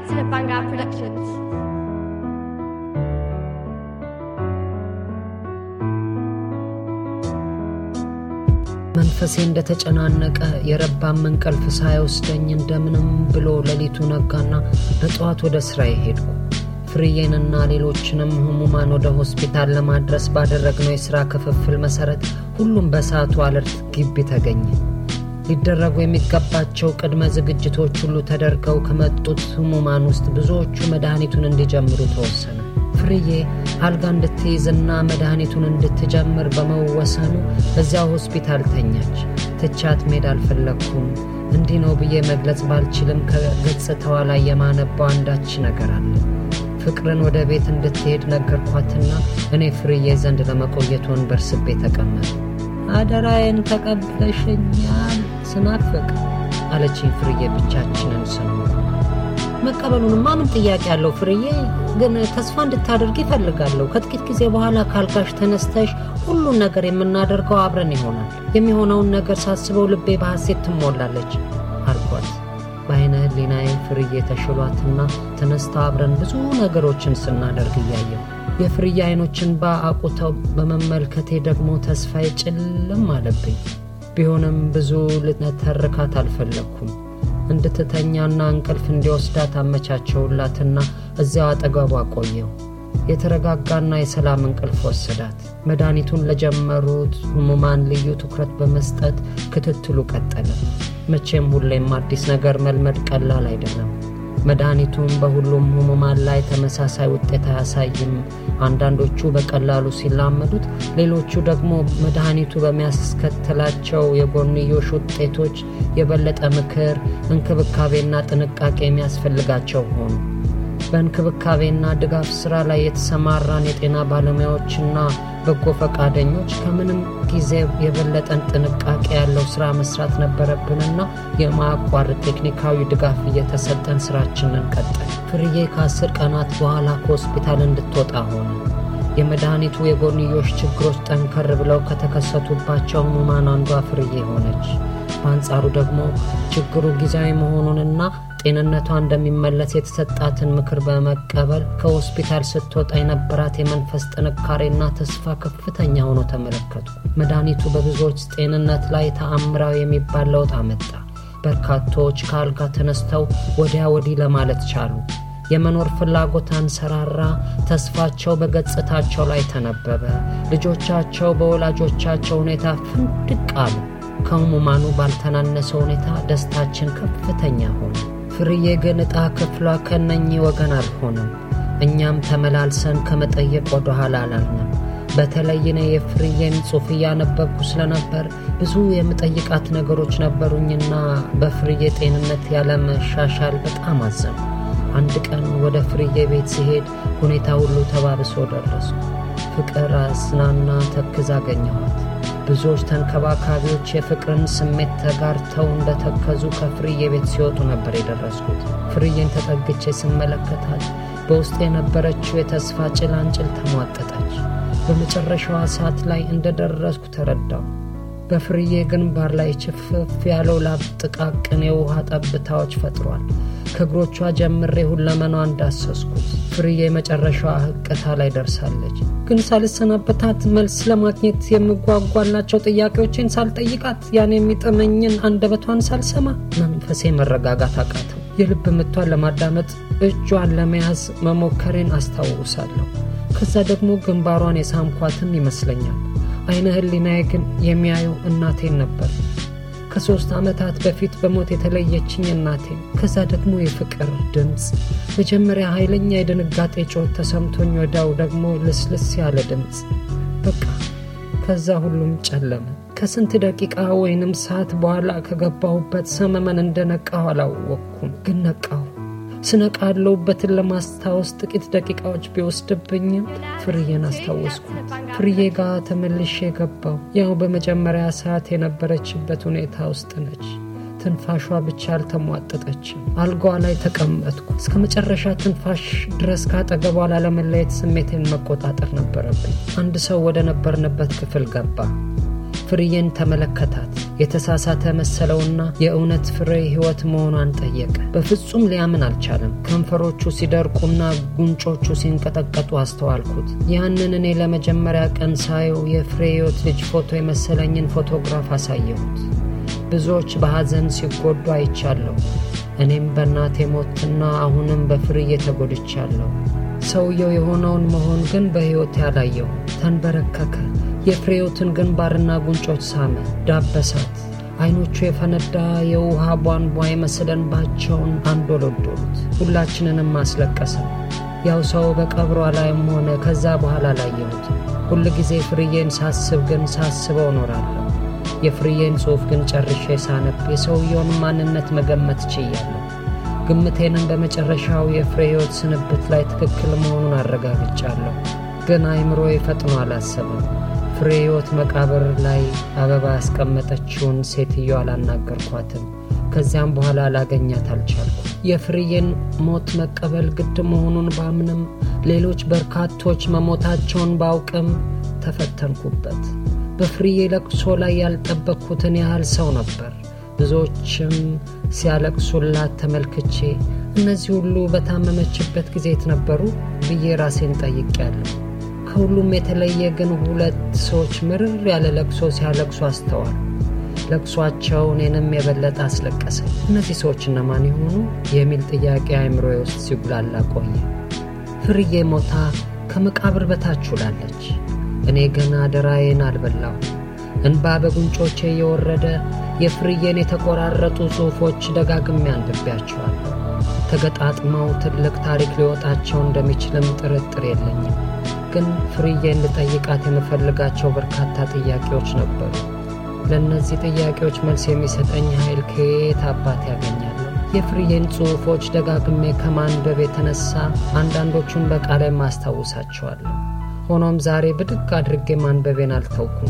to Banga Productions. መንፈሴ እንደተጨናነቀ የረባም እንቅልፍ ሳይወስደኝ እንደምንም ብሎ ሌሊቱ ነጋና በጠዋት ወደ ስራዬ ሄድኩ። ፍርዬንና ሌሎችንም ህሙማን ወደ ሆስፒታል ለማድረስ ባደረግነው የሥራ ክፍፍል መሠረት ሁሉም በሰዓቱ አለርት ግቢ ተገኘ። ሊደረጉ የሚገባቸው ቅድመ ዝግጅቶች ሁሉ ተደርገው ከመጡት ህሙማን ውስጥ ብዙዎቹ መድኃኒቱን እንዲጀምሩ ተወሰነ። ፍርዬ አልጋ እንድትይዝና መድኃኒቱን እንድትጀምር በመወሰኑ እዚያው ሆስፒታል ተኛች። ትቻት መሄድ አልፈለግኩም። እንዲህ ነው ብዬ መግለጽ ባልችልም ከገጽታዋ ላይ የማነባው አንዳች ነገር አለ። ፍቅርን ወደ ቤት እንድትሄድ ነገርኳትና እኔ ፍርዬ ዘንድ ለመቆየት ወንበር ስቤ ተቀመጠ። አደራዬን ተቀብለሽኛል ስናፍቅ አለችኝ ፍርዬ ብቻችንን ስንሆን። መቀበሉንማ ምን ጥያቄ አለው ፍርዬ፣ ግን ተስፋ እንድታደርግ ይፈልጋለሁ። ከጥቂት ጊዜ በኋላ ካልጋሽ ተነስተሽ ሁሉን ነገር የምናደርገው አብረን ይሆናል። የሚሆነውን ነገር ሳስበው ልቤ በሐሴት ትሞላለች አልኳት። በአይነ ህሊናዬ ፍርዬ ተሽሏትና ተነስታ አብረን ብዙ ነገሮችን ስናደርግ እያየው የፍርዬ አይኖችን በአቁተው በመመልከቴ ደግሞ ተስፋዬ ጭልም አለብኝ። ቢሆንም ብዙ ልነተርካት አልፈለግኩም። እንድትተኛና እንቅልፍ እንዲወስዳት አመቻቸውላትና እዚያው አጠገቧ ቆየው። የተረጋጋና የሰላም እንቅልፍ ወሰዳት። መድኃኒቱን ለጀመሩት ህሙማን ልዩ ትኩረት በመስጠት ክትትሉ ቀጠለ። መቼም ሁሌም አዲስ ነገር መልመድ ቀላል አይደለም። መድኃኒቱን በሁሉም ህሙማን ላይ ተመሳሳይ ውጤት አያሳይም። አንዳንዶቹ በቀላሉ ሲላመዱት፣ ሌሎቹ ደግሞ መድኃኒቱ በሚያስከትላቸው የጎንዮሽ ውጤቶች የበለጠ ምክር፣ እንክብካቤና ጥንቃቄ የሚያስፈልጋቸው ሆኑ። በእንክብካቤና ድጋፍ ሥራ ላይ የተሰማራን የጤና ባለሙያዎችና በጎ ፈቃደኞች ከምንም ጊዜ የበለጠን ጥንቃቄ ያለው ሥራ መስራት ነበረብንና የማያቋርጥ ቴክኒካዊ ድጋፍ እየተሰጠን ሥራችንን ቀጠል። ፍርዬ ከአስር ቀናት በኋላ ከሆስፒታል እንድትወጣ ሆነ። የመድኃኒቱ የጎንዮሽ ችግሮች ጠንከር ብለው ከተከሰቱባቸው ህሙማን አንዷ ፍርዬ ሆነች። በአንጻሩ ደግሞ ችግሩ ጊዜያዊ መሆኑንና ጤንነቷ እንደሚመለስ የተሰጣትን ምክር በመቀበል ከሆስፒታል ስትወጣ የነበራት የመንፈስ ጥንካሬና ተስፋ ከፍተኛ ሆኖ ተመለከቱ። መድኃኒቱ በብዙዎች ጤንነት ላይ ተአምራዊ የሚባል ለውጥ አመጣ። በርካቶች ከአልጋ ተነስተው ወዲያ ወዲህ ለማለት ቻሉ። የመኖር ፍላጎት አንሰራራ። ተስፋቸው በገጽታቸው ላይ ተነበበ። ልጆቻቸው በወላጆቻቸው ሁኔታ ፍንድቅ አሉ። ከህሙማኑ ባልተናነሰ ሁኔታ ደስታችን ከፍተኛ ሆነ። ፍርዬ ግን ዕጣ ክፍሏ ከነኚህ ወገን አልሆነም። እኛም ተመላልሰን ከመጠየቅ ወደ ኋላ አላልንም። በተለይ እኔ የፍርዬን ጽሑፍ እያነበብኩ ስለነበር ብዙ የምጠይቃት ነገሮች ነበሩኝና በፍርዬ ጤንነት ያለመሻሻል በጣም አዘኑ። አንድ ቀን ወደ ፍርዬ ቤት ሲሄድ ሁኔታ ሁሉ ተባብሶ ደረሱ። ፍቅር አዝናና ተክዝ አገኘኋት። ብዙዎች ተንከባካቢዎች የፍቅርን ስሜት ተጋርተው እንደተከዙ ከፍርዬ ቤት ሲወጡ ነበር የደረስኩት። ፍርዬን ተጠግቼ ስመለከታት በውስጥ የነበረችው የተስፋ ጭላንጭል ተሟጠጠች። በመጨረሻዋ ሰዓት ላይ እንደደረስኩ ተረዳው። በፍርዬ ግንባር ላይ ችፍፍ ያለው ላብ ጥቃቅን የውሃ ጠብታዎች ፈጥሯል። ከእግሮቿ ጀምሬ ሁለመኗ እንዳሰስኩት ፍርዬ መጨረሻዋ ህቅታ ላይ ደርሳለች። ግን ሳልሰናበታት መልስ ለማግኘት የምጓጓላቸው ጥያቄዎችን ሳልጠይቃት ያን የሚጥመኝን አንደበቷን ሳልሰማ መንፈሴ መረጋጋት አቃተው። የልብ ምቷን ለማዳመጥ እጇን ለመያዝ መሞከሬን አስታውሳለሁ። ከዛ ደግሞ ግንባሯን የሳምኳትም ይመስለኛል። አይነ ህሊናዬ ግን የሚያየው እናቴን ነበር። ከሦስት ዓመታት በፊት በሞት የተለየችኝ እናቴን። ከዛ ደግሞ የፍቅር ድምፅ። መጀመሪያ ኃይለኛ የድንጋጤ ጮት ተሰምቶኝ፣ ወዲያው ደግሞ ልስልስ ያለ ድምፅ። በቃ ከዛ ሁሉም ጨለመ። ከስንት ደቂቃ ወይንም ሰዓት በኋላ ከገባሁበት ሰመመን እንደነቃሁ አላወቅኩም፣ ግን ነቃሁ። ስነቃ ያለሁበትን ለማስታወስ ጥቂት ደቂቃዎች ቢወስድብኝም ፍርዬን አስታወስኩት። ፍርዬ ጋር ተመልሼ ገባው። ያው በመጀመሪያ ሰዓት የነበረችበት ሁኔታ ውስጥ ነች። ትንፋሿ ብቻ አልተሟጠጠችም። አልጋዋ ላይ ተቀመጥኩ። እስከ መጨረሻ ትንፋሽ ድረስ ካጠገቧ ላለመለየት ስሜቴን መቆጣጠር ነበረብኝ። አንድ ሰው ወደ ነበርንበት ክፍል ገባ። ፍርዬን ተመለከታት። የተሳሳተ መሰለውና የእውነት ፍሬ ሕይወት መሆኗን ጠየቀ። በፍጹም ሊያምን አልቻለም። ከንፈሮቹ ሲደርቁና ጉንጮቹ ሲንቀጠቀጡ አስተዋልኩት። ያንን እኔ ለመጀመሪያ ቀን ሳየው የፍሬ ሕይወት ልጅ ፎቶ የመሰለኝን ፎቶግራፍ አሳየሁት። ብዙዎች በሐዘን ሲጎዱ አይቻለሁ። እኔም በእናቴ ሞትና አሁንም በፍርዬ ተጎድቻለሁ። ሰውየው የሆነውን መሆን ግን በሕይወት ያላየው ተንበረከከ። የፍሬዮትን ግንባርና ጉንጮች ሳመ፣ ዳበሳት። ዐይኖቹ የፈነዳ የውሃ ቧንቧ የመሰለ እንባቸውን አንዶሎዶሉት። ሁላችንንም አስለቀሰ። ያው ሰው በቀብሯ ላይም ሆነ ከዛ በኋላ አላየሁት። ሁል ጊዜ ፍርዬን ሳስብ ግን ሳስበው እኖራለሁ። የፍርዬን ጽሑፍ ግን ጨርሼ ሳነብ የሰውየውን ማንነት መገመት ችያለሁ። ግምቴንም በመጨረሻው የፍሬ ሕይወት ስንብት ላይ ትክክል መሆኑን አረጋግጫለሁ። ግን አይምሮዬ ፈጥኖ አላሰበም። ፍሬ ሕይወት መቃብር ላይ አበባ ያስቀመጠችውን ሴትዮ አላናገርኳትም። ከዚያም በኋላ ላገኛት አልቻልኩ። የፍርዬን ሞት መቀበል ግድ መሆኑን ባምንም ሌሎች በርካቶች መሞታቸውን ባውቅም ተፈተንኩበት። በፍርዬ ለቅሶ ላይ ያልጠበቅኩትን ያህል ሰው ነበር። ብዙዎችም ሲያለቅሱላት ተመልክቼ እነዚህ ሁሉ በታመመችበት ጊዜ የት ነበሩ ብዬ ራሴን ጠይቄያለሁ። ከሁሉም የተለየ ግን ሁለት ሰዎች ምርር ያለ ለቅሶ ሲያለቅሱ አስተዋል። ለቅሷቸው እኔንም የበለጠ አስለቀሰኝ። እነዚህ ሰዎች እነማን የሆኑ የሚል ጥያቄ አእምሮዬ ውስጥ ሲጉላላ ቆየ። ፍርዬ ሞታ ከመቃብር በታች ውላለች። እኔ ግን አደራዬን አልበላሁ። እንባ በጉንጮቼ እየወረደ የፍርዬን የተቆራረጡ ጽሑፎች ደጋግሜ አንብቤያቸዋለሁ። ተገጣጥመው ትልቅ ታሪክ ሊወጣቸው እንደሚችልም ጥርጥር የለኝም። ግን ፍርዬን ልጠይቃት የምፈልጋቸው በርካታ ጥያቄዎች ነበሩ። ለእነዚህ ጥያቄዎች መልስ የሚሰጠኝ ኃይል ከየት አባት ያገኛለሁ? የፍርዬን ጽሑፎች ደጋግሜ ከማንበብ የተነሳ አንዳንዶቹን በቃላይ ማስታውሳቸዋለሁ። ሆኖም ዛሬ ብድግ አድርጌ ማንበቤን አልተውኩም።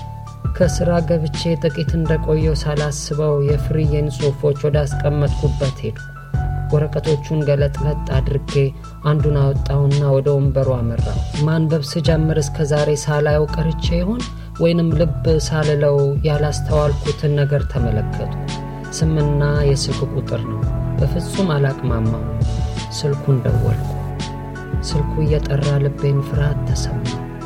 ከሥራ ገብቼ ጥቂት እንደቆየው ሳላስበው የፍርዬን ጽሑፎች ወደ አስቀመጥኩበት ሄድኩ። ወረቀቶቹን ገለጥለጥ አድርጌ አንዱን አወጣውና ወደ ወንበሩ አመራው። ማንበብ ስጀምር እስከ ዛሬ ሳላየው ቀርቼ ይሆን ወይንም ልብ ሳልለው ያላስተዋልኩትን ነገር ተመለከቱ። ስምና የስልክ ቁጥር ነው። በፍጹም አላቅማማው። ስልኩን ደወልኩ። ስልኩ እየጠራ ልቤን ፍርሃት ተሰማ።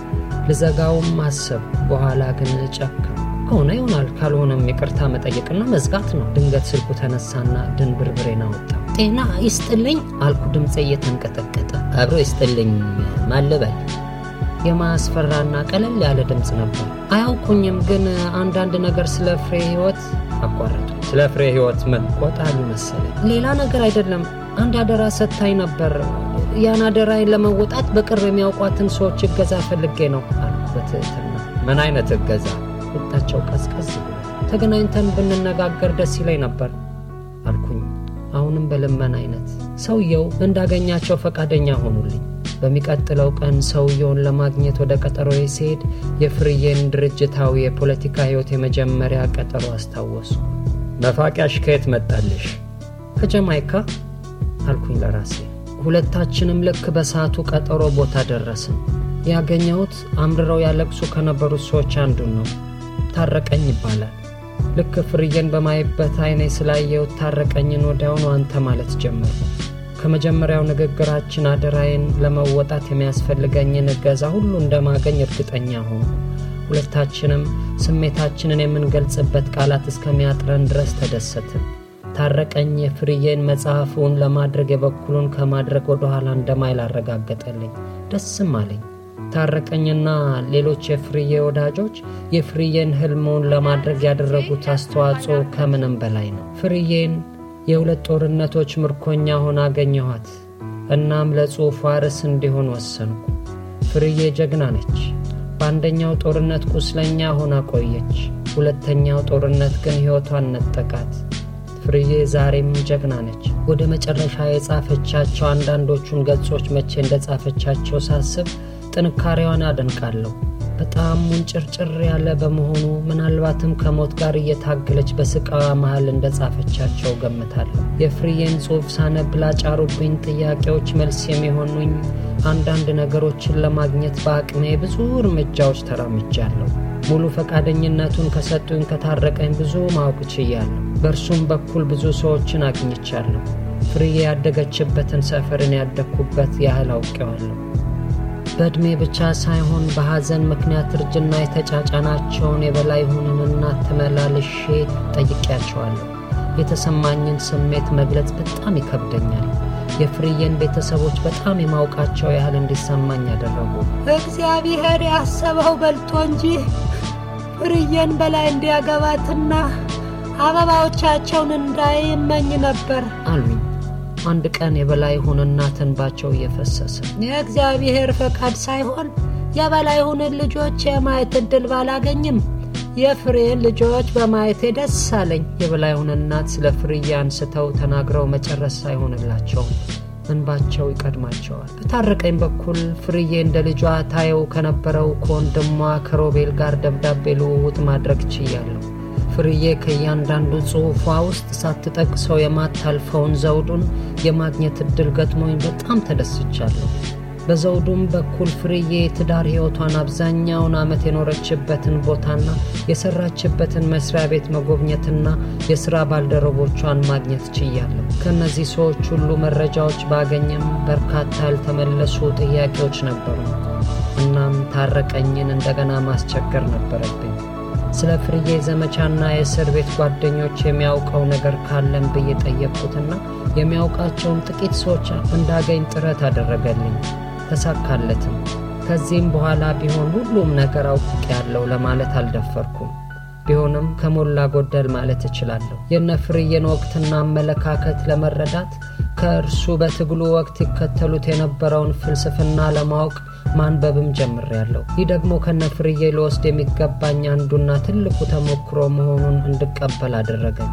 ልዘጋውም አሰብ። በኋላ ግን ጨከም ከሆነ ይሆናል፣ ካልሆነም ይቅርታ መጠየቅና መዝጋት ነው። ድንገት ስልኩ ተነሳና ድንብርብሬን አወጣ። ጤና ይስጥልኝ አልኩ፣ ድምፄ እየተንቀጠቀጠ። አብሮ ይስጥልኝ ማለበል የማያስፈራና ቀለል ያለ ድምፅ ነበር። አያውቁኝም፣ ግን አንዳንድ ነገር ስለ ፍሬ ሕይወት አቋረጡ። ስለ ፍሬ ሕይወት ምን ቆጣሉ መሰለኝ። ሌላ ነገር አይደለም። አንድ አደራ ሰጥታኝ ነበር። ያን አደራዬን ለመወጣት በቅርብ የሚያውቋትን ሰዎች እገዛ ፈልጌ ነው አልኩ በትህትና። ምን አይነት እገዛ? ቁጣቸው ቀዝቀዝ ብሎ ተገናኝተን ብንነጋገር ደስ ይለኝ ነበር አልኩኝ፣ አሁንም በልመን አይነት። ሰውየው እንዳገኛቸው ፈቃደኛ ሆኑልኝ። በሚቀጥለው ቀን ሰውየውን ለማግኘት ወደ ቀጠሮዬ ሲሄድ የፍርዬን ድርጅታዊ የፖለቲካ ሕይወት የመጀመሪያ ቀጠሮ አስታወሱ። መፋቂያሽ ከየት መጣልሽ? ከጀማይካ አልኩኝ ለራሴ። ሁለታችንም ልክ በሰዓቱ ቀጠሮ ቦታ ደረስን። ያገኘሁት አምርረው ያለቅሱ ከነበሩት ሰዎች አንዱን ነው። ታረቀኝ ይባላል። ልክ ፍርዬን በማይበት አይኔ ስላየሁት ታረቀኝን ወዲያውኑ አንተ ማለት ጀመሩ። ከመጀመሪያው ንግግራችን አደራዬን ለመወጣት የሚያስፈልገኝን እገዛ ሁሉ እንደማገኝ እርግጠኛ ሆኑ። ሁለታችንም ስሜታችንን የምንገልጽበት ቃላት እስከሚያጥረን ድረስ ተደሰትን። ታረቀኝ የፍርዬን መጽሐፉን ለማድረግ የበኩሉን ከማድረግ ወደ ኋላ እንደማይል አረጋገጠልኝ። ደስም አለኝ። ታረቀኝና ሌሎች የፍርዬ ወዳጆች የፍርዬን ህልሙን ለማድረግ ያደረጉት አስተዋጽኦ ከምንም በላይ ነው። ፍርዬን የሁለት ጦርነቶች ምርኮኛ ሆና አገኘኋት። እናም ለጽሑፏ ርዕስ እንዲሆን ወሰንኩ። ፍርዬ ጀግና ነች። በአንደኛው ጦርነት ቁስለኛ ሆና ቆየች። ሁለተኛው ጦርነት ግን ሕይወቷን ነጠቃት። ፍርዬ ዛሬም ጀግና ነች። ወደ መጨረሻ የጻፈቻቸው አንዳንዶቹን ገጾች መቼ እንደጻፈቻቸው ሳስብ ጥንካሬዋን አደንቃለሁ። በጣም ሙንጭርጭር ያለ በመሆኑ ምናልባትም ከሞት ጋር እየታገለች በስቃዋ መሃል እንደጻፈቻቸው ገምታለሁ። የፍርዬን ጽሑፍ ሳነብ ላጫሩብኝ ጥያቄዎች መልስ የሚሆኑኝ አንዳንድ ነገሮችን ለማግኘት በአቅሜ ብዙ እርምጃዎች ተራምጃለሁ። ሙሉ ፈቃደኝነቱን ከሰጡኝ ከታረቀኝ ብዙ ማወቅ ችያለሁ። በእርሱም በኩል ብዙ ሰዎችን አግኝቻለሁ። ፍርዬ ያደገችበትን ሰፈርን ያደግኩበት ያህል አውቄዋለሁ። በዕድሜ ብቻ ሳይሆን በሐዘን ምክንያት እርጅና የተጫጫናቸውን የበላይሁንን እናት ተመላልሼ ጠይቄያቸዋለሁ። የተሰማኝን ስሜት መግለጽ በጣም ይከብደኛል። የፍርዬን ቤተሰቦች በጣም የማውቃቸው ያህል እንዲሰማኝ ያደረጉ እግዚአብሔር ያሰበው በልጦ እንጂ ፍርዬን በላይ እንዲያገባትና አበባዎቻቸውን እንዳይመኝ ነበር አሉኝ። አንድ ቀን የበላይሁን እናት እንባቸው እየፈሰሰ የእግዚአብሔር ፈቃድ ሳይሆን የበላይሁንን ልጆች የማየት እድል ባላገኝም የፍሬን ልጆች በማየቴ ደስ አለኝ። የበላይሁን እናት ስለ ፍርዬ አንስተው ተናግረው መጨረስ ሳይሆንላቸውም እንባቸው ይቀድማቸዋል። በታረቀኝ በኩል ፍርዬ እንደ ልጇ ታየው ከነበረው ከወንድሟ ከሮቤል ጋር ደብዳቤ ልውውጥ ማድረግ ችያለሁ። ፍርዬ ከእያንዳንዱ ጽሑፏ ውስጥ ሳትጠቅሰው የማታልፈውን ዘውዱን የማግኘት እድል ገጥሞኝ በጣም ተደስቻለሁ። በዘውዱም በኩል ፍርዬ የትዳር ሕይወቷን አብዛኛውን ዓመት የኖረችበትን ቦታና የሰራችበትን መስሪያ ቤት መጎብኘትና የሥራ ባልደረቦቿን ማግኘት ችያለሁ። ከእነዚህ ሰዎች ሁሉ መረጃዎች ባገኝም በርካታ ያልተመለሱ ጥያቄዎች ነበሩ። እናም ታረቀኝን እንደገና ማስቸገር ነበረብኝ። ስለ ፍርዬ ዘመቻና የእስር ቤት ጓደኞች የሚያውቀው ነገር ካለም ብዬ ጠየቅኩትና የሚያውቃቸውን ጥቂት ሰዎች እንዳገኝ ጥረት አደረገልኝ። ተሳካለትም። ከዚህም በኋላ ቢሆን ሁሉም ነገር አውቄያለሁ ለማለት አልደፈርኩም። ቢሆንም ከሞላ ጎደል ማለት እችላለሁ። የነ ፍርዬን ወቅትና አመለካከት ለመረዳት ከእርሱ በትግሉ ወቅት ይከተሉት የነበረውን ፍልስፍና ለማወቅ ማንበብም ጀምሬያለሁ። ይህ ደግሞ ከነ ፍርዬ ልወስድ የሚገባኝ አንዱና ትልቁ ተሞክሮ መሆኑን እንድቀበል አደረገኝ።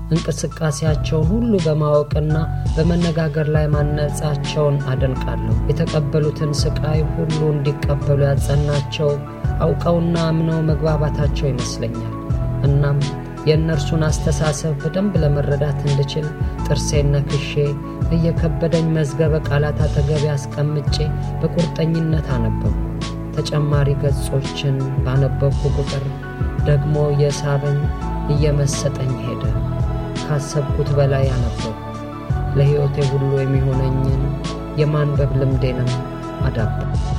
እንቅስቃሴያቸውን ሁሉ በማወቅና በመነጋገር ላይ ማነጻቸውን አደንቃለሁ። የተቀበሉትን ስቃይ ሁሉ እንዲቀበሉ ያጸናቸው አውቀውና አምነው መግባባታቸው ይመስለኛል። እናም የእነርሱን አስተሳሰብ በደንብ ለመረዳት እንድችል ጥርሴን ነክሼ እየከበደኝ መዝገበ ቃላት አጠገቤ አስቀምጬ በቁርጠኝነት አነበብኩ። ተጨማሪ ገጾችን ባነበብኩ ቁጥር ደግሞ የሳበኝ እየመሰጠኝ ሄደ። ካሰብኩት በላይ አነበብኩ። ለሕይወቴ ሁሉ የሚሆነኝን የማንበብ ልምዴንም አዳበርኩ።